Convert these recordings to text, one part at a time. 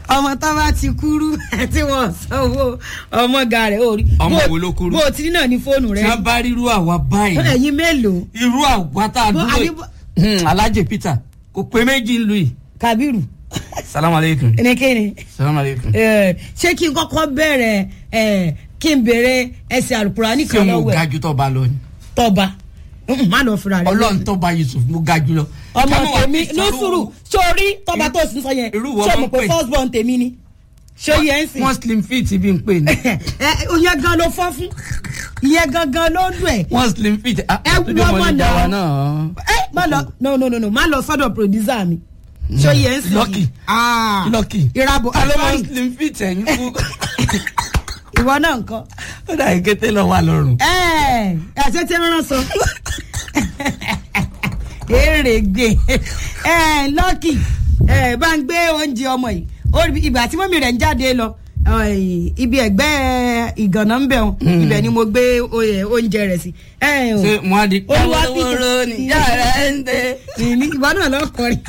ọmọ tó bá ti kúrú tí wọn sanwó ọmọ ga rẹ orí. Ọmọ Bó- wo ló kúrú? bó o ti ní náà ní fóònù tí rẹ. wọ́n bá rírú àwa báyìí ẹyin mélòó irú àwa tá a Bó- dúró àní bó- yìí alájẹ peter kò pé méjì ń lu yìí kabiru salamu aleykum ẹnikẹ́ni salamu aleykum Eh, ṣé kí n kọ́kọ́ bẹ̀rẹ̀ eh, kí n bèrè ẹsẹ̀ àlùkùránì ṣé kan mo lọ́wọ́ ga ẹ̀ ju tọ́ba lọ ni tọ́ba Mm, má lọ fura rẹ. ọlọ́run tọ́ba yusuf mo ga jù lọ. ọmọ Kámọ́ wá tèmi fi ní sọ̀rọ̀ sùúrù sórí tọ́ba tó sì ń sọ yẹn irú wo ṣé wọ́n mo ń pe pè? first born tèmi ni ṣé yẹn ń sìn. wọ́n slim fit bí n pè ní ìyẹn gan ló fọ́ fún ìyẹn gangan ló ń dùn ẹ̀. wọ́n slim fit ah, Ẹ tó dé wọ́n mọ́ mọ̀ ní náà. dáwà náà. ẹ má lọ no no no no má lọ sọ́dọ̀ producer mi ṣé yẹn ń sìn. Lucky. Ah, Lucky. ìrabò alo sorry, wọ́n slim fit ẹ̀yìn fún. ìwọ náà nǹkan. ó dà yín kété lọ wà lọ́rùn. ẹ ẹsẹ tí wọn sọ èrè gbé ẹ lọkì ẹ bá ń gbé oúnjẹ ọmọ yìí Ó rí- ìgbà tí mọ́mí rẹ̀ ń jáde lọ ẹ, ibi ẹ̀gbẹ́ ìgànnà ń bẹ̀ wọn ibẹ̀ ni mo gbé oyè oúnjẹ rẹ̀ sí. ẹ, o, ṣé mo á di. Olúwa káwọn Peter. wóró ni yàrá ń dé. ìní ìwọ náà lọkọrin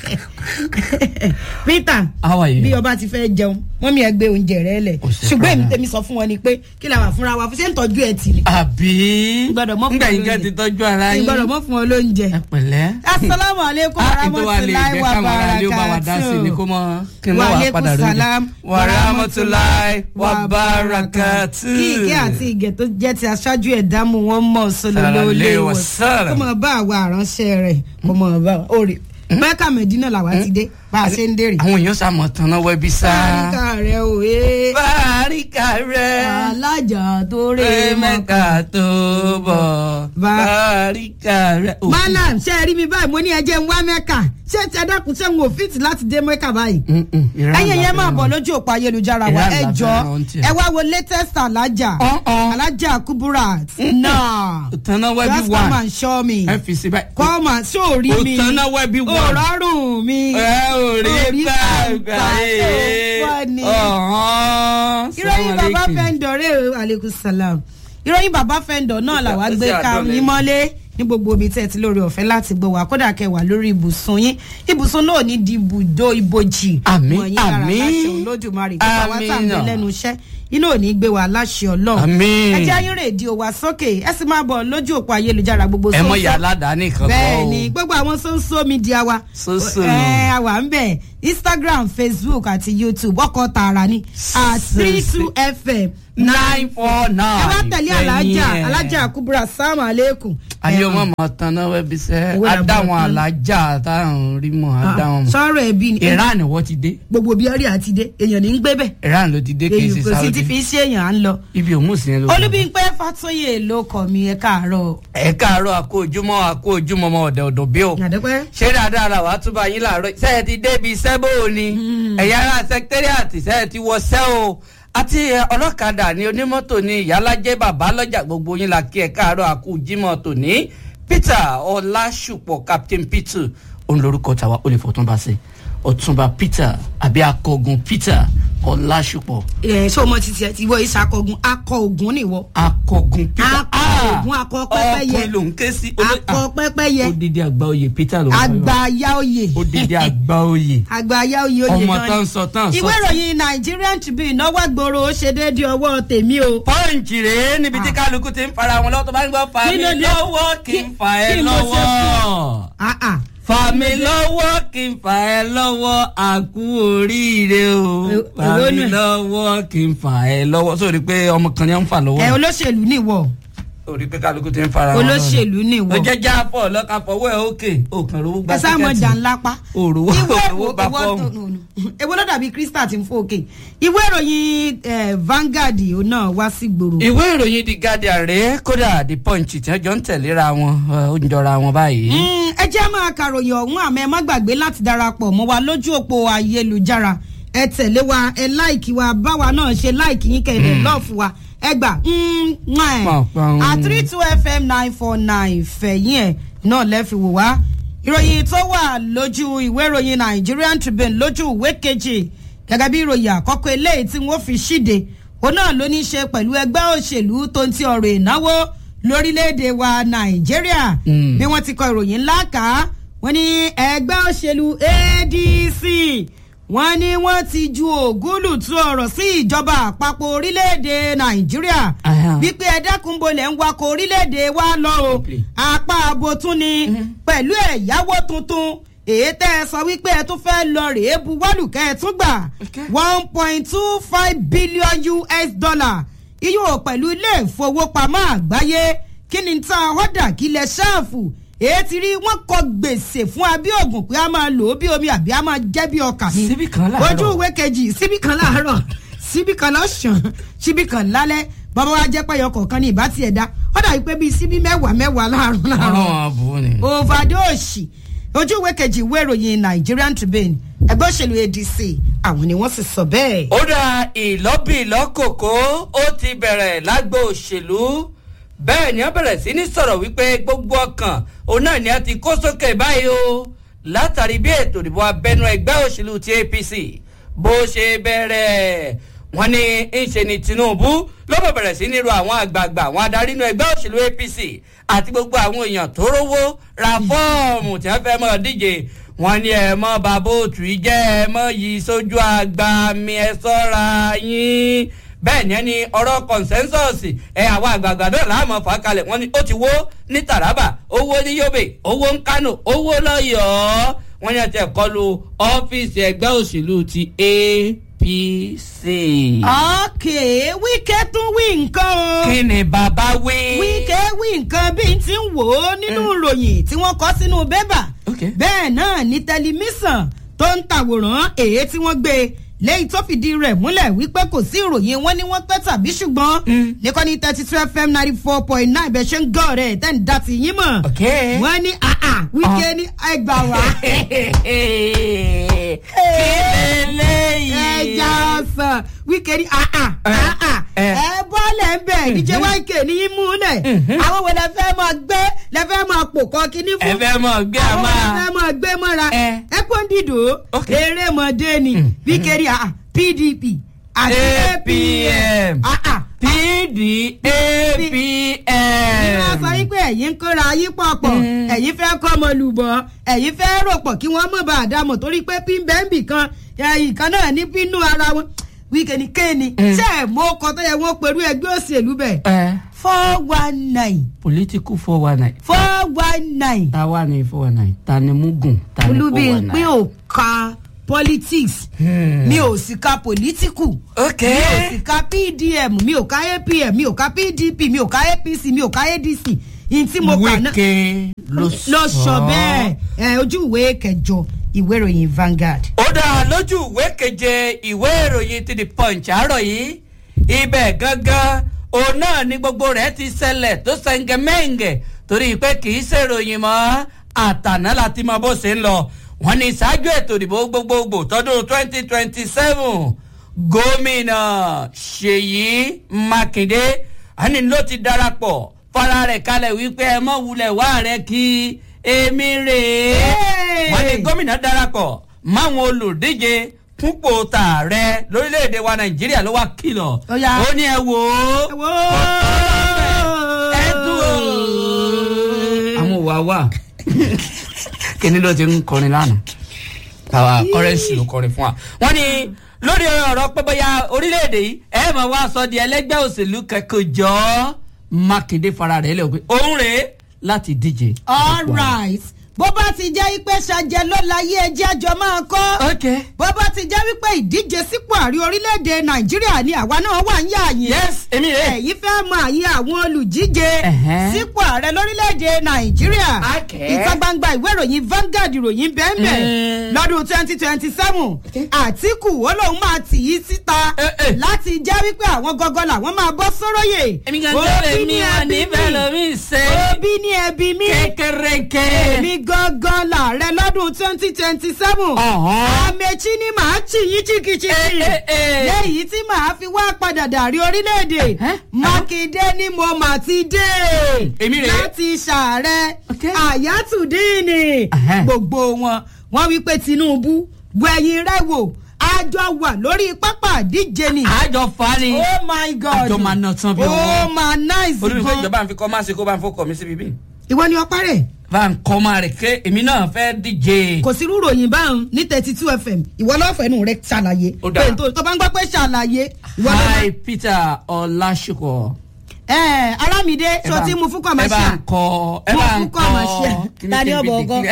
peter How are you? bí ọba ti fẹ́ jẹun mọ́mí ẹ gbé oúnjẹ rẹ̀ lẹ̀ Kò sí ṣùgbọ́n èmi problem. tèmi sọ fún wọn ni pé kí la wà fúnra wa fún ṣé ń tọ́jú ẹ̀ tì ní. àbí. Gbọ́dọ̀ mọ́ fún ngbà yín olóúnjẹ. kẹ́ ti tọ́jú ara yín. ìgbọ́dọ̀ mọ́ fún wọn lóúnjẹ. ẹ pẹ̀lẹ́. asalaamu aleykum Ah, ìtọ́ wa lè warahmatulahi jẹ́ káwọn ará ilé ó bá wa dá sí ni kó mọ kí n mọ wà padà rí salam wa rahmatulahi wa barakatu. kí ìkẹ́ àti ìgẹ̀ tó jẹ́ ti aṣáájú ẹ̀dá mu wọn mọ̀ sọlọ́lọ́ Sallallahu ilé alaihi kó wasallam. mọ̀ bá àwa àránṣẹ́ rẹ̀ kó mọ̀ bá wa òrè mẹ́kà mẹ́dínà làwa ti dé bá a ṣe ń dèrè. àwọn èèyàn sàmọ̀ tán náà wẹ́bí sá. báríkà rẹ̀ ò é báríkà rẹ̀. alájà tó rè rẹ̀ mọ́. mẹ́ka tó bọ̀. Bá- báríkà rẹ̀. Òkú. malam ṣe é rí mi báyìí mo ní ẹjẹ ń wá mẹ́kà ṣé ti ẹdákun ṣé n ò fìtì láti dé mẹ́kà báyìí. Mm, mm, Iran ẹyin yẹn la máa fẹ́ràn. bọ̀ lójú òpó ayélujára wa Iran ẹ la jọ fẹ́ràn ohun tí ẹ. ẹ wá wo latest alájà Ọ̀n-ọ̀n. alájà kuburat náà Tanná wẹ́bí just wà. come and show me ẹ fi sí báyìí. come and show rí Kò mi tanná wẹ́bí wà. òrọ́rùn mi ẹ ò rí Orí gbàgbà gbàgbà yé. tó fọ́ ni. ọ̀hán. ìròyìn bàbá fẹ́ndọ̀ rẹ̀ aleykum salam ìròyìn bàbá fẹ́ndọ̀ náà làwa ó sì gbé ká àdọ́lẹ̀. yín mọ́lé ní gbogbo ibi tẹ́ ẹ ti lórí ọ̀fẹ́ láti gbọ́ wá kódà kẹwàá lórí ibùsùn yín ibùsùn náà ní di ibùdó ibojì Àmín, Mọ̀ yín lára àmín. láṣẹ olódùmarè gbogbo àwa tá à ń bẹ Àmín. lẹ́nu iṣẹ́ iná ò ní gbé wa láṣẹ ọlọ́run Àmín. ẹ jẹ́ ayé rédíò wa sókè ẹ sì máa bọ̀ lójú òpó ayélujára gbogbo ẹ mọ sóńsó. ìyá aládàáni kan bẹ́ẹ̀ ni gbogbo àwọn social media wa Social. ẹ àwa ń bẹ̀ instagram facebook àti youtube ọkọ̀ tààrà ni at three two fm nine four nine. ẹ wá tẹ̀lé alájà alájà kubura sáàmù aleykum. ayé ọmọ máa tanná wẹ́bí sẹ́ Owó làbọ̀ adáwọn tán. alájà táwọn rí mọ́ adáwọn mọ́. sọ̀rọ̀ ẹbí ni iran wọ́n ti dé gbogbo bí ọrí àti dé èèyàn ní ń gbé bẹ̀ iran ló ti dé kì í èyí ṣe kò sí ti saudi fi ṣe èèyàn à ń lọ. ibi òun sì ń lọ. olúbíńpẹ́ fàtóyè ló kọ̀ mí ẹ káàárọ̀ ẹ káàárọ̀ àkó ojúmọ́ àkó ojúmọ́ ọmọ ọ̀dẹ̀ ọ̀dọ̀ bí o. àdẹ́pẹ́. ṣé dáadáa la wàá túbọ̀ yín láàárọ̀ sẹ́ẹ̀ ti débi sẹ́bò ni ẹ̀yà ara sẹkítẹ́rìàtì sẹ́ẹ̀ ti wọ sẹ́ o àti ẹ, ọlọ́kadà ní onímọ́tò ní ìyálàjẹ́ bàbá lọ́jà gbogbo yín la kí ẹ káàárọ̀ àkú jímọ̀ tòní peter ọlásùpọ̀ captain peter òun lorúkọ tàwa ó lè fọtún bá ṣe ọ̀túnba peter àbí akọgun peter ọlásùpọ̀ ẹ ṣé o mọ títí ẹ ti wọ ìṣàkọgun akọ ogun nìwọ akọgun peter Akọ Ògún, akọ pẹ́pẹ́yẹ. ọkùnrin ló ń ké sí akọ pẹ́pẹ́yẹ odidi àgbà oyè peter ló ń bá lọ. àgbàyà oyè odidi àgbà oyè àgbàyà oyè oyè ọmọ gan tán ni. sọ tán sọ ìwé ìròyìn nigerian tribune náwó gbòòrò ó ṣe déédéé ọwọ́ tèmi o. pọ́ǹchì rèé níbi tí kálukú ti ń fara wọn lọ́wọ́ tó bá ń gbọ́ fa Kí mi ló dé? lọ́wọ́ kí n Kí- fa ẹ kí mo ṣe fún lọ́wọ́ Ah, ah. fa mi lọ́wọ́ kí n fa ẹ lọ́wọ́ àkú oríire o Èwo fa mi nù ẹ? lọ́wọ́ kí n fa ẹ lọ́wọ́ sórí pé ọmọ kan ní à ń fà lọ́wọ́ ẹ olóṣèlú nìwọ sórí pé kálukú ti ń fara wọn lọ́wọ́ olóṣèlú nìwọ ó jẹ́ jápọ̀ lọ́ka fọwọ́ ẹ̀ òkè òkàn rówó gba ẹ sá mọ jà ńlá pa. òrówó ìwé òrówó gba ìwọ fọ́ọ̀mù. èwo ló dàbí crystal ti ń fò òkè ìwé ìròyìn eh, Vanguard òun náà wá sí gbòòrò. ìwé ìròyìn the guardian rèé kódà the punch tí wọ́n jọ ń tẹ̀léra wọn ó ń jọra wọn báyìí. Mm, ẹ jẹ́ máa kàròyìn ọ̀hún àmọ́ ẹ má gbàgbé láti darapọ̀ mọ́ wa lójú òpó ayélujára ẹ tẹ̀lé wa ẹ láìkí wa báwa náà ṣe láìkí yín kẹ̀dẹ̀ lọ́ọ̀fù wa ẹ gbà Pàpàm. at three two fm nine four nine fẹ̀yìn ẹ̀ náà lẹ́fi wò wá ìròyìn tó wà lójú ìwé ìròyìn Nigerian Tribune lójú ìwé kejì gẹ́gẹ́ bí ìròyìn àkọ́kọ́ eléyìí tí wọ́n fi ṣíde òun náà ló ní í ṣe pẹ̀lú ẹgbẹ́ òṣèlú tó ń ti ọ̀rọ̀ ìnáwó lórílẹ̀‐èdè wa Nàìjíríà Mm. bí wọ́n ti kọ ìròyìn ńlá kà á wọ́n ní ẹgbẹ́ òṣèlú ADC wọ́n ní wọ́n ti ju ògúlùtù ọ̀rọ̀ sí ìjọba àpapọ̀ orílẹ̀-èdè nàìjíríà Aha. wípé ẹ dákun bolẹ̀ ń wakọ̀ orílẹ̀-èdè wa lọ o Simply. apá abo tún ni pẹ̀lú ẹ̀yáwó tuntun èyí tẹ́ ẹ sọ wípé ẹ tún fẹ́ lọ rèé buwọ́lù kẹ́ ẹ tún gbà Okay. one point two five billion us dollar iyún pẹ̀lú ilé ìfowópamọ́ àgbáyé kí ni tá a họ́dà kí lẹ ṣáàfù èyí ti rí wọn kọ gbèsè fún abíọ́gùn pé a máa lò ó bí omi àbí a máa jẹ́ bí ọkà ni Síbí kan láàárọ̀. ojú ìwé kejì síbí kan láàárọ̀ síbí kan lọ́sàn síbí kan lálẹ́ bàbá wa jẹ́ pẹ́yọ kọ̀ọ̀kan ní ìbá tiẹ̀ dá ó dàbí pé bíi síbí mẹ́wàá mẹ́wàá láàárọ̀ láàárọ̀ ọlọ́run àbúrò ni. overdose ojú ìwé kejì ìwé ìròyìn Nigerian Tribune ẹgbẹ́ òṣèlú ADC àwọn ni wọ́n sì sọ bẹ́ẹ̀. ó dá ìlọ́bìlọ́kòkó ó ti bẹ̀rẹ̀ lágbo òṣèlú bẹ́ẹ̀ ni wọ́n bẹ̀rẹ̀ sí ní sọ̀rọ̀ wípé gbogbo ọkàn òun náà ni a ti kó sókè báyìí o látàrí bí ètò ìdìbò abẹ́nú ẹgbẹ́ òṣèlú ti APC bó ṣe bẹ̀rẹ̀ wọ́n ní ńṣe ni Tinubu ló bẹ̀ bẹ̀rẹ̀ sí ní ro àwọn àgbààgbà àwọn adarí inú ẹgbẹ́ òṣèlú APC àti gbogbo àwọn èèyàn tó rówó ra fọ́ọ̀mù tí wọ́n fẹ́ mọ́ díje wọ́n ní ẹ mọ́ bàbá òtù yìí jẹ́ ẹ mọ́ yìí sójú àgbà mi ẹ sọ́ra yín bẹ́ẹ̀ ni ẹni ọ̀rọ̀ consensus ẹ àwọn àgbààgbà náà láàmú fà kalẹ̀ wọ́n ní ó ti wó ní Taraba owó ní Yobe owó ní Kano owó lọ́yọ̀ọ́ wọ́n ní ẹ̀tẹ̀ kọlu ọ́fíìsì ẹgbẹ́ òṣèlú ti APC. ọ̀kẹ́ wíkẹ́ tún wí nǹkan o. kí ni bàbá wí. wíkẹ́ wí nǹkan bí n ti ń wò ó nínú ìròyìn tí wọ́n kọ́ sínú bébà Okay. bẹ́ẹ̀ náà ní tẹlifíṣàn tó ń tàwòrán èyí tí wọ́n gbé lẹ́yìn tó fìdí rẹ̀ múlẹ̀ wípé kò sí ìròyìn wọn ni wọ́n pẹ́ tàbí ṣùgbọ́n nìkan ní thirty two fm ninety four point nine bẹ́ẹ̀ ṣe ń gọ́ rẹ̀ tẹ́ ń da ti yín mọ̀ Okay. wọ́n ní àà wíkẹ́ ní ẹgbà wá kí lélẹ́yìí. ẹja ọsàn wíkẹ́ ní àà Eh, àà eh. ẹ bọ́ọ̀lẹ̀ ń bẹ̀ níjẹ́ wáìkè ní í múlẹ̀ àwọn wo lẹ fẹ́ máa gbé lẹ fẹ́ máa pò kọ́ kínní fún ẹ fẹ́ mọ̀ gbé a àwọn máa. wo lẹ fẹ́ máa gbé mọ́ra Eh. ẹ kó ń dìdò Ok. erémọdé ni wíkẹ́ ní àà pdp àti APM. àà PDAPM. ìwọ sọ wípé ẹ̀yin ń kóra yín pọ̀pọ̀ ẹ̀yin fẹ́ kọ́ ọmọ lùbọ̀ ẹ̀yin fẹ́ rò pọ̀ kí wọ́n mọ̀ bá a dá mọ̀ torí pé pínbẹ́ǹbì kan ẹ̀yìn kan náà ní bínú ara wọn wíkẹ́ ni kéènì ṣé ẹ̀ mọ ọkọ̀ tó yẹ wọ́n pẹ̀lú ẹgbẹ́ òṣèlú bẹ̀ ẹ four one nine political four one nine. four one nine ta wà ní four one nine ta ni mugun ta ni four olúbi one pé nine. ò ka politics mi ò sì ka political ok mi ò sì ka pdm mi ò ka apm mi ò ka pdp mi ò ka apc mi ò ka adc yìí tí mo kà náà wíkẹ́ ló lọ sọ bẹ́ẹ̀ ẹ ojú ìwé kẹjọ ìwé ìròyìn Vanguard. ó dá lójú ìwé keje ìwé ìròyìn ti the punch àárọ̀ yìí ibẹ̀ gangan òun náà ni gbogbo rẹ̀ ti ṣẹlẹ̀ tó ṣẹ̀ǹgẹ̀mẹ̀ǹgẹ̀ torí pé kì í ṣèròyìn mọ́ àtàná láti mọ bó ṣe ń lọ wọ́n ní ṣáájú ètò ìdìbò gbogbogbò tọdún twenty twenty seven gómìnà ṣèyí mákindé àní ló ti darapọ̀ fara rẹ̀ kalẹ̀ wípé ẹ mọ̀ wulẹ̀ wá rẹ̀ kí èmi rèé wọ́n ní gómìnà darapọ̀ máwọn olùdíje fúnpò tààrẹ lórílẹ̀‐èdè wa nàìjíríà ló wá kìlọ̀ Ó yá. ó ní ẹ wò ó ẹ wò ẹ dùn ó. àwọn òwà wà kíní ló ti ń kọrin lánàá àwa kọrẹ́nsì ló kọrin fún wa. wọ́n ní lórí ọ̀rọ̀ pé bóyá orílẹ̀-èdè yìí ẹ mọ̀ wá sọ di ẹlẹ́gbẹ́ òṣèlú kẹ́kọ̀ọ́ jọ mákindé fara rẹ̀ lẹ̀ pé òun rèé láti díje. all right bó bá ti jẹ́ pé ṣàjẹ́ ló láyé ẹjẹ́ àjọ máa kọ́ ok bó bá ti jẹ́ wípé ìdíje sípò àrí orílẹ̀-èdè nàìjíríà ni àwa náà wà ń yà yín. yes èmi rèé. ẹ̀yin fẹ́ mọ àyè àwọn olùjíje Ẹ̀hẹ́n. sípò ààrẹ lórílẹ̀‐èdè nàìjíríà Okay. ìta gbangba ìwé ìròyìn Vanguard ìròyìn bẹ́ẹ̀nbẹ́ Mm. lọ́dún twenty twenty seven àtìkù ó lóun máa tì í síta Eh, eh. láti jẹ́ wípé àwọn gọ́gọ́ làwọn máa bọ́ sóróyè èmi gangan lè mi ò ní bẹ́ẹ̀ lómi ṣe òbí ní ẹbí mi kékeré èmi gangan làárẹ̀ lọ́dún twenty twenty seven Ọ̀hán. àmẹ́chí ni màá tì yín chikìchikì Eh, eh, eh. lẹ́yìn tí màá fi wá padà dàrí orílẹ̀-èdè Eh? mákindé ni mo mà ti dé Èmi rèé. láti ṣàárẹ̀ Okay. àyàtúndínì Ẹhẹ́. gbogbo wọn wọ́n wí pé tinubu gbẹ̀yìn rẹ̀ wò àjọ wà lórí pápá àdíje ni àjọ fani oh my god Àjọ máa ná tán bí oh owó. my nice olùfẹ́ gan ìjọba àfikọ́ máa ṣe kó bá ń fọkọ̀ mi síbi bí. ìwọ ni ọpá rẹ̀ bá ń kọ́ máa rẹ̀ ké èmi náà fẹ́ díje. kò sí rúròyìn báwọn ní thirty two fm ìwọ lọ́fẹ̀ẹ́ nù rẹ ṣàlàyé Ó dáa. pé tó tó bá ń gbọ́ pé ṣàlàyé ìwọ lọ́fẹ̀ẹ́. hi peter ọlásùkọ. ẹ arámidé Ẹ sọ bá- tí mo fún ẹ bá kọmọṣíà ń kọ ẹ mo bá ń fún kọ kọmọṣíà kíní tani kí n ọbọ fi ọgọ dìgírì.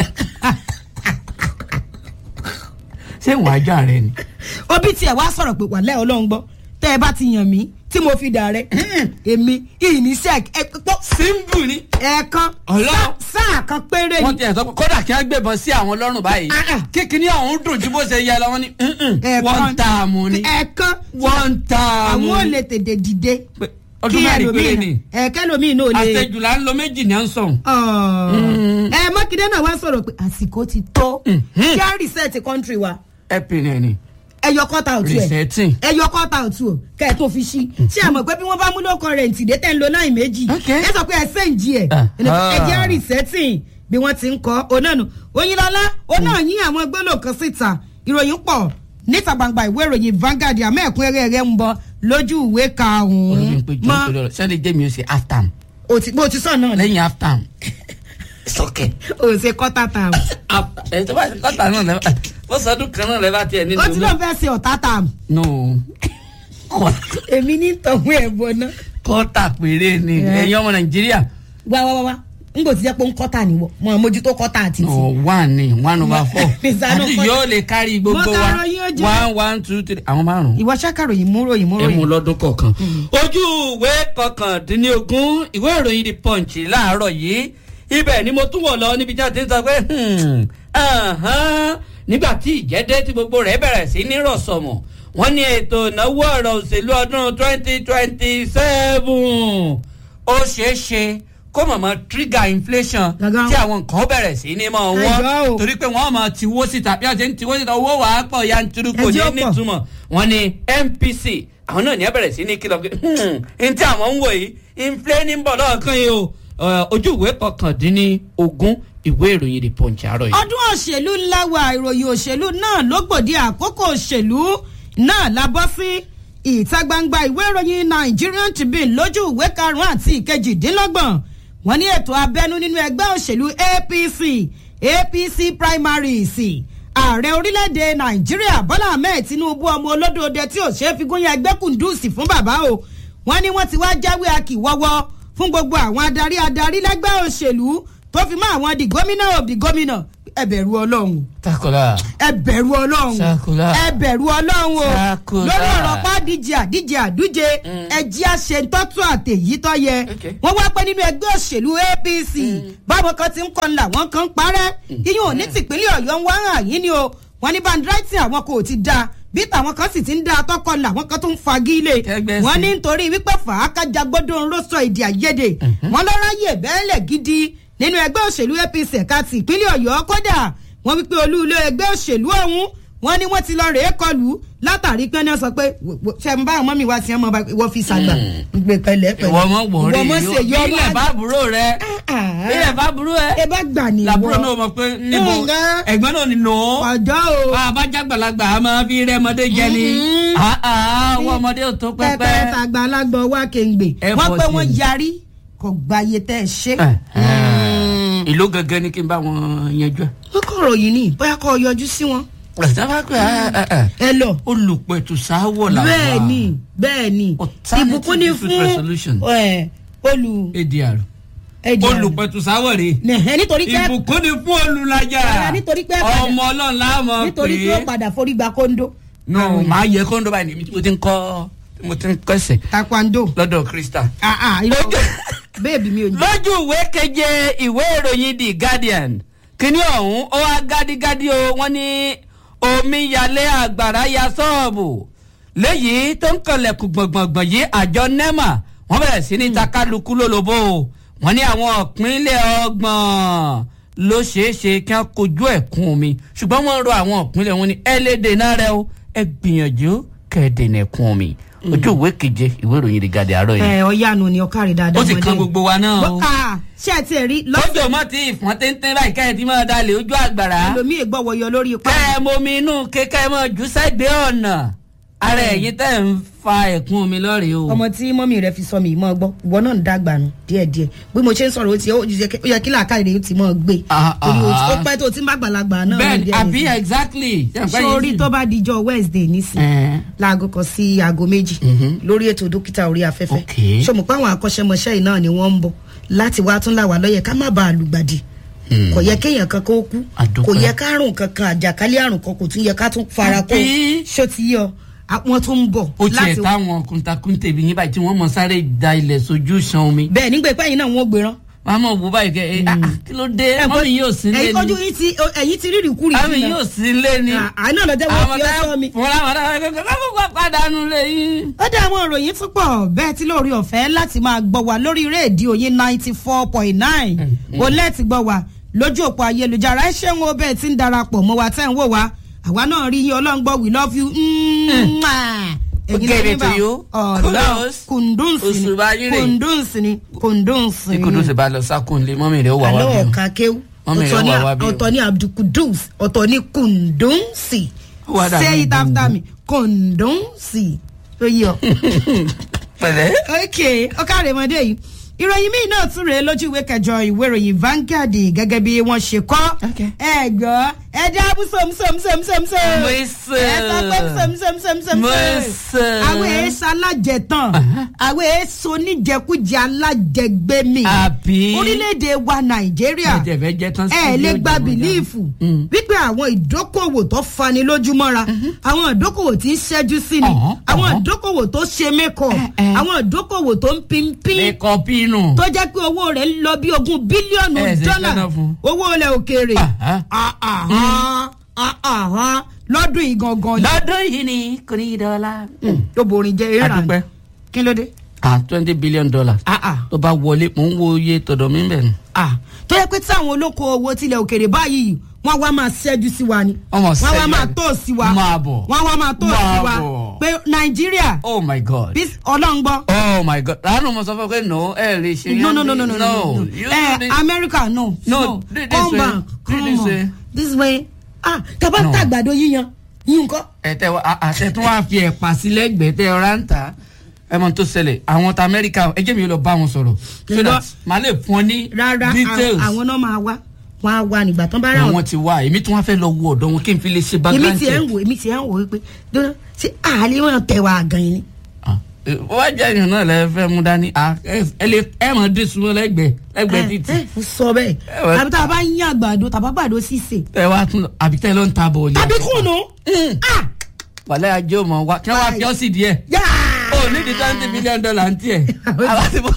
ṣé ìwà ajá rẹ ni. obi tiẹ̀ wá sọ̀rọ̀ pé wàlẹ́ ọlọ́run gbọ́ tẹ́ ẹ bá ti yàn mí tí mo fi dà rẹ èmi ìníṣẹ́ ẹ pọ́ simbu ni. ẹ̀ẹ̀kan Ọlọ́run. sáà kan péré wọ́n ni ti ẹ̀ sọ pé kódà kí wọ́n gbébọn sí àwọn lọ́rùn báyìí. Ah, ah. kíkiní ọ̀hún dùn ju bó ṣe yẹ lọ wọ́n ní Ẹ̀ẹ̀kan. wọ́n ń ta àmú ni. ẹ̀ẹ̀kan wọ́n ń ta àmú àwọn ò ni. lè tètè dìde Pé ọdún mẹ́rin péré ni. ẹ̀ẹ̀kẹ́ lomi náà lè. àṣejù là ń lo méjì ní à ń sọ̀hún. Ọ̀. ẹ mákindé náà wá sọ̀rọ̀ pé àsìkò ti tó kí á reset country wa ẹ̀pìn ẹ̀ ni ẹyọ kọ́ta òtún ẹ̀ resetting. ẹyọ kọ́ta òtún ọ̀ kẹ́ ẹ̀ tó fi ṣí ṣé ẹ mọ̀ pé bí wọ́n bá mú lóko rẹ̀ ntì dé tẹ́ ń lo láì méjì Ok. ẹ sọ pé ẹ sẹ́ǹjì ẹ̀ Ah. ẹjẹ́ á resetting bí wọ́n ti ń kọ́ onánu oyinlọ́lá oná yín àwọn gbólò kan síta ìròyìn pọ̀ níta gbangba ìwé ìròyìn Vanguard àmọ́ ẹ̀kúnrẹ́rẹ́ rẹ̀ ń bọ̀ lójú ìwé olómi pé karùn-ún jọ́ mọ́ pé lọ́rọ̀ sẹ́ni jẹ́mi ó ṣe half time o ti bó ti sọ náà ni lẹ́yìn half time. sọ́kẹ̀. o ṣe kọ́tà tàm ẹ̀ tó bá ṣe kọ́tà náà lẹ́bàá bó sọdún kan náà lẹ́bàá tiẹ̀ nínú ó ti lóun fẹ́ ṣe ọ̀tá tàm no èmi ní tọ̀hún ẹ̀ bọ̀ náà kọ́tà péré ni Yeah. ẹ̀yin ọmọ nàìjíríà wá wá wá wá n kò ti jẹ́ pé ń kọ́tà níwọ̀ mọ̀ mójútó kọ́tà àti ti. no one ni one over four Ìsànú àti kọ́tà. yóò lè kárí gbogbo Mo wa kàrọ̀ yóò jẹ́. one one two three àwọn márùn-ún. ìwọ ṣàkàròyìn mú ròyìn mú ẹ mú ròyìn. lọ́dún kọ̀ọ̀kan. ojú ìwé kọkàndínlógún ìwé ìròyìn the punch láàárọ̀ yìí ibẹ̀ ni mo tún wọ̀ lọ níbi tí a ti ń sọ pé hmm, ahan, nígbà tí ìjẹ́dẹ́ tí gbogbo rẹ̀ bẹ̀rẹ̀ sí ní rọ̀sọ̀mọ̀ wọ́n ní ètò ìnáwó ọ̀rọ̀ òṣèlú ọdún twenty twenty seven ó ṣeé ṣe kó mọ̀mọ́ trigger inflation Gangan. tí àwọn nǹkan ó bẹ̀rẹ̀ sí ní mọ̀ Ẹjọ́ wọ́n o. torí pé wọ́n máa tiwó síta bí wọ́n ṣe ń tiwó síta owó wàá pọ̀ yanturu kò ní Ẹjọ́ pọ̀. nítumọ̀ túmọ̀ wọn ni npc àwọn náà ní ẹ bẹ̀rẹ̀ sí ní kìlọ̀ pé n tí àwọn ń wò yìí inflé ní bọ̀ lọ́ọ̀kan yìí o Ẹ, ojú ìwé kọkàndínní ogún ìwé ìròyìn the punch àárọ̀ yìí. ọdún òṣèlú ńlá wa ìròyìn òṣèlú náà ló gbòde àkókò òṣèlú náà la bọ́ sí ìta gbangba ìwé ìròyìn Nigerian Tribune lójú ìwé karùn-ún àti ìkejìdínlọ́gbọ̀n wọ́n ní ètò abẹ́nú nínú ẹgbẹ́ òṣèlú APC APC primaries ààrẹ orílẹ̀-èdè Nàìjíríà Bọ́lá Ahmed Tinubu ọmọ olódòdó tí ò ṣeé fi gúnyán ẹgbẹ́ kùndùsì fún bàbá o wọ́n ní wọ́n ti wá jáwé akíwọ́wọ́ fún gbogbo àwọn adarí adarí lẹ́gbẹ́ òṣèlú tó fi mọ́ àwọn the gómìnà of the gómìnà ẹ bẹ̀rù ọlọ́run takola ẹ bẹ̀rù ọlọ́run Sakura. ẹ bẹ̀rù ọlọ́run o Sakura. lórí ọ̀rọ̀ pa díje àdíje àdúje ẹjí àṣetọ́tù àtẹ̀yí tó yẹ Okay. wọ́n wá pẹ́ nínú ẹgbẹ́ òṣèlú APC báwọn kan ti ń kọ́ ńlá wọn kan ń parẹ́ iyún òní tìpínlẹ̀ ọ̀yọ́ ń wá hàn yín ni o wọ́n ní bandrighting àwọn kò ti da bí tàwọn kan sì ti ń da atọ́kọ ńlá wọn kan tó ń fagilé Kẹgbẹ́ sí. wọ́n ní nítorí wípé fàákàjà gbọ́dọ̀ ń rọ́ṣọ èdè àìyedè wọ́n lọ́ra yè bẹ́ẹ̀lẹ̀ gidi nínú ẹgbẹ́ òṣèlú APC ẹ̀ka ti ìpínlẹ̀ ọ̀yọ́ kódà wọ́n wípé olú ilé ẹgbẹ́ òṣèlú ọ̀hún wọ́n ní wọ́n ti lọ rèé kọlù látàrí pé náà sọ pé wò- wò- ṣe ń bá àwọn mọ́mí wa ti ẹ̀ mọ́ bá wọ́n fi ṣàgbà gbé pẹ̀lẹ́ pẹ̀lẹ́ ìwọ ọmọ wọ̀ rí ìwọ ọmọ ṣe yọ ilẹ̀ bá burú rẹ ilẹ̀ bá burú ẹ ẹ bá gbà ní làbúrò náà mọ̀ pé níbo Ǹgá. ẹ̀gbọ́n náà ni nù ó ọjọ́ o bá a bá jágbàlagbà a máa fi rẹ́mọdé jẹ ni Mhm. Ah, ah, ọwọ́ ọmọdé ò tó pẹpẹ pẹ́pẹ́. tàgbà alágbọ wá kéǹgbè Ẹ wọ́n fọ́ pé sí wọ́n i. yarí kò gbàyè tẹ́ ẹ ṣe. Eh, ìlú gangan ni kí n bá wọn yanjú ẹ. wọ́n kọ̀rọ̀ yìí ni bóyá kọ́ ọ yọjú sí wọn. sábà pé ẹ lọ. olùpẹ̀tùsáwọ̀ làwọn. bẹ́ẹ̀ ni bẹ́ẹ̀ ni Alternative ìbùkún ni dispute resolution. fún ẹ, olù adr ẹ̀dì àná. olùpẹ̀tùsáwọ̀ rè Nẹ̀hẹ́, nítorí pé ìbùkún ni fún olùlàjà Rárá, nítorí pé padà- ọmọ ọlọ́run láàmú nítorí pé ó padà forí gba kóńdó. no màá yẹ kóńdó báyìí níbi tí mo ti ń kọ́ mo ti ń kọ́sẹ̀ taekwondo. lọ́dọ̀ krista. ah ah irọ́ bẹ́ẹ̀bi mi ò ní. lójú ìwé keje ìwé ìròyìn the guardian kíní ọ̀hún ó wá gádígádí o wọ́n ní omíyalé àgbàrá ya sọ́ọ̀bù léyìí tó ń kànlẹ̀kùn gbọ̀ngbọ̀ngbọ̀n yìí àjọ nema wọ́n bẹ̀rẹ̀ sí ní takálukú lólobó o wọ́n ní àwọn ìpínlẹ̀ ọgbọ̀n ló ṣeé ṣe kí wọ́n kojú ẹ̀kún omi ṣùgbọ́n wọ́n rọ àwọn ìpínlẹ̀ wọn ní ẹ lè dènà rẹ o ẹ gbìyànjú kẹ́ ẹ dènà ẹ̀kún omi ojú ìwé keje ìwé ìròyìn the guardian àárọ̀ yìí ẹ ọ̀yánu ni ọ̀kárí dáadáa. ó sì kan gbogbo wa náà o. Bọ́- ah, ṣé ẹ ti ẹ̀ rí lọ́sẹ̀ lọ́jọ́ mọ́ tí ìfọ́n téńté báyìí kẹ́ ẹ ti máa dalẹ̀ ojú àgbàrá. ẹlòmíì gbọ́wọ́ yọ lórí ipa. kẹ́ ẹ momi inú kékẹ́ ẹ máa jù sẹ́gbẹ̀ẹ́ ọ̀nà ara ẹ̀yin tẹ́ ń fa ẹ̀kún mi lọ́rẹ̀ẹ́ o. ọmọ tí mọ́mí rẹ fi sọ mi mọ́ gbọ́ ìwọ náà ń dàgbà nù díẹ̀díẹ̀ bí mo ṣe ń sọ̀rọ̀ ó ti ó yẹ kí làákàyè rẹ ti mọ́ gbé Ah, torí o ti- ó ah. pẹ́ tó ti ń bá gbàlagbà náà bẹ́ẹ̀ni díẹ̀ àbí díẹ̀. exactly. sórí tó bá dijọ́ wednesday nísìn Ẹ̀ẹ́. láago kan sí aago méjì lórí ètò dókítà orí afẹ́fẹ́ Okay. ṣọmọ pé àwọn akọ́ṣẹ́mọṣẹ́ yìí náà ni wọ́n ń bọ̀ láti wá tún làwà lọ́yẹ̀ ká má bàa lùgbàdì kò yẹ kéèyàn kan kó kú Àdúpẹ́. kò yẹ kárùn kankan àjàkálẹ̀ àrùn kan kò tún yẹ ká tún fara kó Àbí? ṣó ti yọ àwọn tó ń bọ̀ ó tiẹ̀ táwọn kùntàkùntè bí yín báyìí tí wọ́n mọ̀ sáré da ilẹ̀ sójú san omi. bẹ́ẹ̀ nígbà ìpẹ́ yìí náà wọ́n gbéran wọ́n á mọ̀ wò báyìí kẹ́ ẹ ah, ah, kí ló dé mọ́mí yóò sí lé ẹ̀yin ojú ni yìí ti ẹ̀yin ti rírì kúrì mọ́mí yóò sí lé ni. àánú ọ̀lọ́jẹ́ wọ́n fi ọ́ sọ́ mi. wọ́n láwọn ará kọ́kọ́ pàdánù lé yín. ó dá àwọn ìròyìn tún pọ̀ bẹ́ẹ̀ tí lórí ọ̀fẹ́ láti máa gbọ́ wa lórí rédíò yín ninety four point nine o lẹ́ẹ̀tì gbọ́ wa lójú òpó ayélujára ẹ ṣeun o bẹ́ẹ̀ tí ń darapọ̀ mọ́ wa tẹ́ ń wò wá àwa náà rí yín ọlọ́run gbọ́ we love you. Mwah. Ẹ̀yin Okay, lẹ́yìn bá- to you. ọ̀dọ́ Kudos. kùndùnsì ni Òṣùbà yín rè. kùndùnsì ni kùndùnsì ni. ikudu sì bá lọ sákùn lé mọ́mí rẹ̀ ó wà wá àlọ́ bí o. ọ̀ka kéwù Mọ́mí rẹ̀ ọ̀tọ̀ ní wà wá bí o. ọ̀tọ̀ ní abdulkudus ọ̀tọ̀ ní kùndùnsì Ó wá dàbí say it after gbogbo. me kùndùnsì tó yí ọ pẹ̀lẹ́. ok ọkàrẹ̀ mọ́dé yìí ìròyìn míì náà tún rèé lójú ìwé kẹjọ ìwé ìròyìn Vanguard gẹ́gẹ́ bí wọ́n ṣe kọ́ Ok. ẹ gbọ́ ẹ dábù sọmùsọmùsọmùsọmùsọ Mo ẹ sọ. sọ pé sọmùsọmùsọmùsọmù Mo sọ. àwọn èèṣà alájẹtàn àwọn èèṣà oníjẹkújẹ alájẹgbẹmí Àbí? orílẹ̀-èdè wa Nàìjíríà ẹ̀jẹ̀ fẹ́ jẹ́ tán sí ẹ lè ilé gba ìjọba. bìlíìfù Mm. wípé àwọn ìdókòwò tó fani lójúmọ́ra àwọn ìdókòwò tí ń ṣẹ́jú sí ni Ọ̀hán, àwọn ọ̀hán. ìdókòwò tó ṣe mẹ́kọ̀ Eh, eh. àwọn ìdókòwò tó ń pínpín ẹ̀kọ́ pínù. tó jẹ́ pé owó rẹ̀ ń lọ bí ogún bílíọ̀nù Ẹ ṣe dọ́là fẹ́ràn fún. owó ilẹ̀ òkèèrè Àhán. àhán, àhán, lọ́dún yìí gangan ni lọ́dún yìí ni kò ní í dọ́là. tó borin jẹ́ ìrà Adúpẹ́. kí ló dé. ah twenty billion dollars. Ah, ah. tó bá wọlé mò ń wo iye tọ̀dọ̀ mi bẹ̀ ni. Ah, tó yẹ pé táwọn olókoòwò tilẹ̀ òkèèrè báyìí wọ́n wá máa ṣẹ́jú sí wa ni Wọ́n máa wọ́n wá ṣẹ́jú máa àbí? tó sí wa Máa bọ̀. wọ́n wá máa tó Máa sí wa bọ̀. pé nàìjíríà oh my god. bí ọlọ́run gbọ́. oh my god ránù mo sọ fún ẹ pé no ẹ lè ṣe yẹn. no no no no no no no you eh do this. america no No, this come way. back This come way. on this way ah tàbá No. ń tàgbàdo yíyan yín kọ́. ẹtẹ wa àtẹ tó wàá fi ẹ̀pà sí lẹ́gbẹ̀ẹ́ tẹ ọ̀rá ń ta ẹ mọ tó ṣẹlẹ̀ àwọn ta amẹ́ríkà ẹ jẹ́ mi lọ bá wọn sọ̀rọ̀ so Irọ́. that màá lè fún ọ ní rárá details àwọn náà máa wá wọn á wá nígbà tán bá rà àwọn wọn. ti wá èmi tí wọ́n fẹ́ lọ wo ọ̀dọ̀ wọn kí n fi lè ṣe èmi background tiẹ̀ ń check. wò èmi tiẹ̀ ń wò wípé dúró ṣé àlè wọn tẹ̀ wá gan yín ni. Ah, eh, wọ́n jẹ́ ìyàn náà lẹ́ fẹ́ mú dání Ah, ẹ ẹ lè ẹ mọ̀ dín sunwọ́n lẹ́gbẹ̀ẹ́ lẹ́gbẹ̀ẹ́ títì ẹ ẹ sọ bẹ́ẹ̀ Eh, well. tàbí tá a bá ń yín àgbàdo tàbá gbàdo sísè. ẹ wá tún lọ àbí tẹ́ ló ń ta bọ̀ ọ̀lẹ́ tàbí kùnú. ah wàlẹ́ ajé ò mọ̀ wá kí wọ́n wá fi ọ́ sí díẹ̀ yáa. ó ní di twenty billion dollar ń tiẹ̀ àwọn ti bọ̀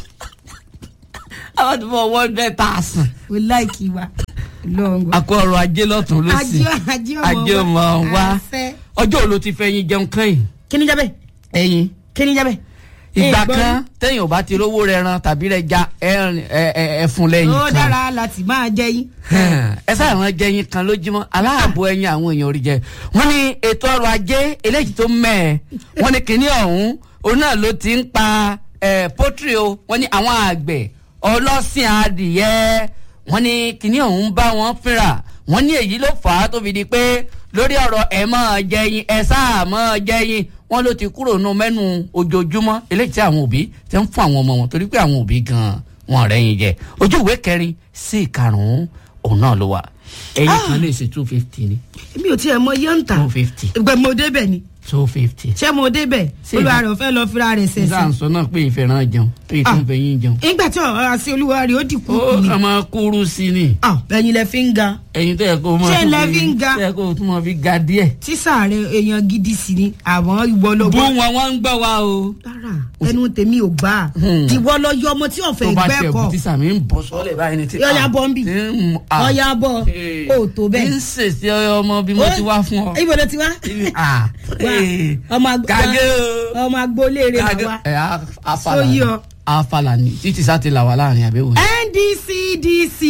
àwọn ti bọ̀ one hundred thousand. o láìkì wa lọ́ngọ̀. akọ ọrọ̀ ajé lọ́tún ló sì ajé ajé ọmọ wa àṣẹ. ọjọ́ òlo ti fẹ́ yín jẹun kán yìí kí ni jẹ́ bẹ́ẹ̀ ẹyin kí ni jẹ́ bẹ́ẹ̀. ìgbà Eh, gbọ́ kan téèyàn ò bá ti rówó rẹ ran tàbí rẹ ja ẹrin ẹ- ẹ- ẹfun lẹ́yìn ó kan dára láti máa jẹ yín. ẹ sáà wọn jẹyin kan lójúmọ́ aláàbò ẹyin àwọn èèyàn orí jẹ wọ́n ní ètò ọrọ̀ ajé eléyìí tó mẹ́ẹ̀ wọ́n ní kinní ọ̀hún òun náà ló ti ń pa ẹ, pọ́tírì o wọ́n ní àwọn àgbẹ̀ ọlọ́sìn adìyẹ wọ́n ní kinní ọ̀hún bá wọn fínra wọ́n ní èyí ló fà á tó fi di pé lórí ọ̀rọ̀ ẹ̀ máa jẹyin ẹ̀ sáà máa jẹyin wọ́n ló ti kúrò nù mẹ́nu ojoojúmọ́ eléyìí tí àwọn òbí ti ń fún àwọn ọmọ wọn torí pé àwọn òbí gan-an wọn rẹ́yìn jẹ ojú ìwé kẹrin sí ìkarùn-ún òun náà ló wà ẹyin kan lè ṣe two fifty ni mi ò tiẹ̀ mọ yọ̀ǹtà two fifty ìgbà mo débẹ̀ ni two fifty. ṣé mo débẹ̀ Ṣé olúwa ìgbà- rẹ̀ ò fẹ́ lọ fira rẹ̀ sísá ṣẹ̀ṣẹ̀. ń sọ náà pé ìfẹ́ràn jẹun pé ìtún fẹ́ yín jẹun. nígbà tí ọ̀rọ̀ àti olúwa rẹ̀ ó dìkú ó kù ni. kà máa kúrú sí i ni Ah, ẹ̀yin lẹ fi ń ga ẹyin tẹ́ ẹ kó máa Ṣé tún lẹ fi ń ga? tẹ́ ẹ kó tún máa fi ga díẹ̀. tísà rẹ̀ èèyàn gidi sí ni àmọ́ ìwọ ló bú bọ́. wọn wọn ń gbọ́ wa o. rárá ẹnu tèmi ò gbà á Hmm. ìwọ lọ yọ ọmọ tí tó ọ̀fẹ́ bá gbẹ́ tiẹ̀ kọ bù tí sàmì ń bọ̀ sọ́lẹ̀ báyìí ni tí. Ọya bọ́ ń bì. tí ń mú- ah. ọ̀ya bọ̀ Eh. ó tó bẹ́ẹ̀. ń ṣèṣe ọmọ bí mo ti wá fún ọ. ibo ló ti wá. Ah, Wá, eh. ọmọ àgbà Kàgé o. ọmọ agboolé rẹ̀ Kàgé- wá. ẹ, a- afala Sóyí ni. ọ. afala ni títí sá ti là wà láàrin àbẹ̀wò yìí. NDCDC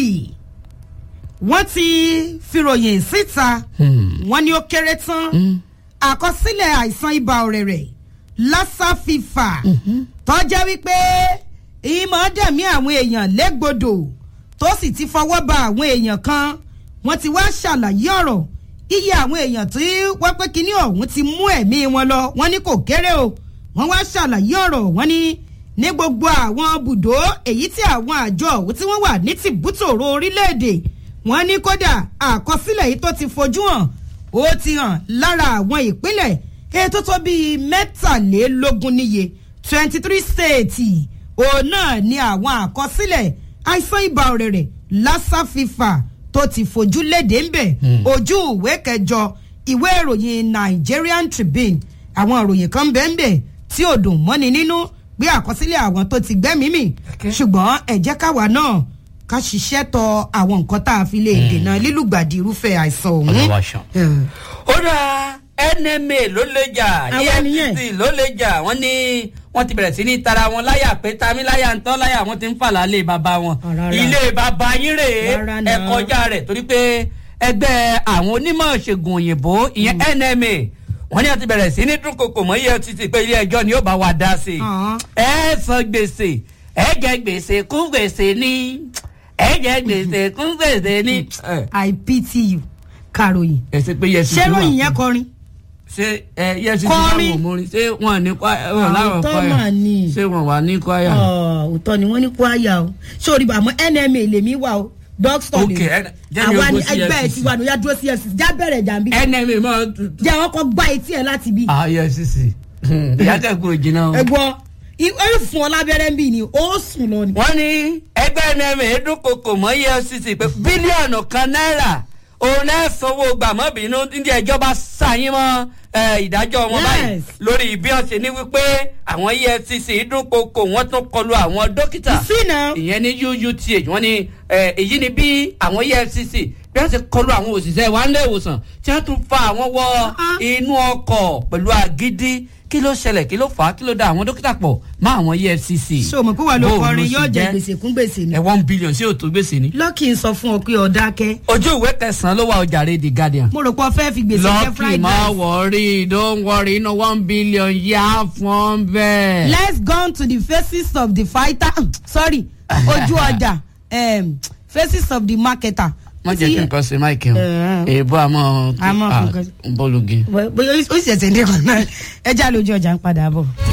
wọ́n ti fìròyìn síta Hmm. wọ́n ní ó kéré tán Hmm. àkọsílẹ̀ àìsàn ibà ọ̀rẹ̀rẹ̀ lassa fever tó jẹ́ wípé ìmọ̀ dẹ̀mí àwọn èèyàn légbodò tó sì ti fọwọ́ ba àwọn èèyàn kan wọ́n ti wá ṣàlàyé ọ̀rọ̀ iye àwọn èèyàn tí wọ́n pé kínní ọ̀hún ti mú ẹ̀mí wọn lọ wọ́n ní kò kéré o wọ́n wá ṣàlàyé ọ̀rọ̀ wọ́n ní ní gbogbo àwọn bùdó èyí tí àwọn àjọ ọ̀hún tí wọ́n wà ní tìbútòrò orílẹ̀-èdè wọ́n ní kódà àkọsílẹ̀ yìí tó ti fojú hàn ó ti hàn lára àwọn ìpínlẹ̀ ètò tó bíi mẹ́tàlélógún níye twenty three states òun náà ni àwọn àkọsílẹ̀ àìsàn ibà ọ̀rẹ̀rẹ̀ lassa fever tó ti fojú léde ń bẹ̀ ojú ìwé kẹjọ ìwé ìròyìn Nigerian Tribune àwọn ìròyìn kan bẹ́ẹ̀ bẹ́ẹ̀ tí ò dùn mọ́ni nínú pé àkọsílẹ̀ àwọn tó ti gbẹ́mìí mì ṣùgbọ́n ẹ jẹ́ káwa náà ká ṣiṣẹ́ tọ àwọn nǹkan tá a fi lè dènà lílùgbàdì irúfẹ́ àìsàn ọ̀hún. Olúwa ṣeun. Hmm. ó dáa nma ló lè jà Àwọn nìyẹn. efcc ló lè jà wọ́n ní wọ́n ti bẹ̀rẹ̀ sí ní tara wọn láyà pé tami láyà ń tán láyà wọ́n ti ń fàlà lé bàbá wọn Rárá. ilé bàbá yín rèé Rárá ẹ náà. kọjá rẹ̀ torí pé ẹgbẹ́ àwọn onímọ̀ ṣègùn òyìnbó ìyẹn nma wọ́n ní wọ́n ti bẹ̀rẹ̀ sí ní dúnkokò mọ́ efcc pé ilé ẹjọ́ ni ó bá wa dá sí i Ah. ẹ san gbèsè ẹ jẹ gbèsè kún gbèsè ní ẹ jẹ gbèsè kún gbèsè ní. I pity you kàròyìn ẹ ṣe pé yẹsi ṣé ròyìn yẹn kọrin ṣé ẹ yẹsi ti Kọrin. láwọn òmòrin ṣé wọn ní kwaya wọn láwọn Àwòtọ́ kwaya mà ní. ṣé wọn wà ní kwaya. òótọ́ ni wọ́n ní kó àyà o sórí àmọ́ NMA lèmi wà o dókítà Ok, ẹ- jẹ́ mi àwa ó ni gbó sí ẹgbẹ́ ẹ̀ FCC. ti wà ní ọjà dúró sí FCC já bẹ̀rẹ̀ jàǹbí nma máa tutù. jẹ́ àwọn kan gbá etí ẹ̀ láti bí. ah yẹsi sí ìyá kẹ́kọ̀ọ́ jìnnà o. ẹ̀gbọ́n ẹ fún ọ lábẹ́rẹ́ ń bì ní ó sùn lọ ni. wọ́n ní ẹgbẹ́ nma dúnkokò mọ́ efcc pé bílíọ̀nù kan náírà òun náà sanwó gbàmọ́bìnú ní ẹjọ́ bá ṣàyín mọ́ eh, ìdájọ́ wọn báyìí Yes. lórí bí wọ́n ṣe ní wípé àwọn efcc dúnkokò wọ́n tún kọlu àwọn dókítà. sí náà ìyẹn ní uuth wọ́n ní eh, èyí ni bí àwọn efcc bí wọ́n ti kọlu àwọn òṣìṣẹ́ wa nílé ìwòsàn tí wọ́n tún fa àwọn wọ Ah. inú ọkọ̀ pẹ̀lú àgídí kí ló ṣẹlẹ̀ kí ló fà á kí ló da àwọn dókítà pọ̀ mọ́ àwọn efcc. ṣé o mọ̀ pé wà ló Bó o kọrin ló yóò sì jẹ jẹ́? gbèsè kún gbèsè ni. ẹ one billion sí òtún gbèsè ni. lọ́kì ń sọ fún ọ pé ọ̀dà kẹ́ ojú ìwé kẹsàn-án ló wà ọjà rẹ the guardian. mo rò pé ọ fẹ́ fi gbèsè jẹ lọ́kì fried má rice. wọrí don't worry inú one billion yá fún bẹ́ẹ̀. let's go to the faces of the fighter sorry ojú ọjà um, faces of the marketer. wọ́n jẹ́ kí nǹkan ṣe máìkì o Eh. èèbó àmọ́ Àmọ́ nǹkan- bọ́ọ̀lù gé. bóyá ó sì ṣẹ̀ṣẹ̀ ní kan náà ẹ já lójú ọjà ń padà bọ̀.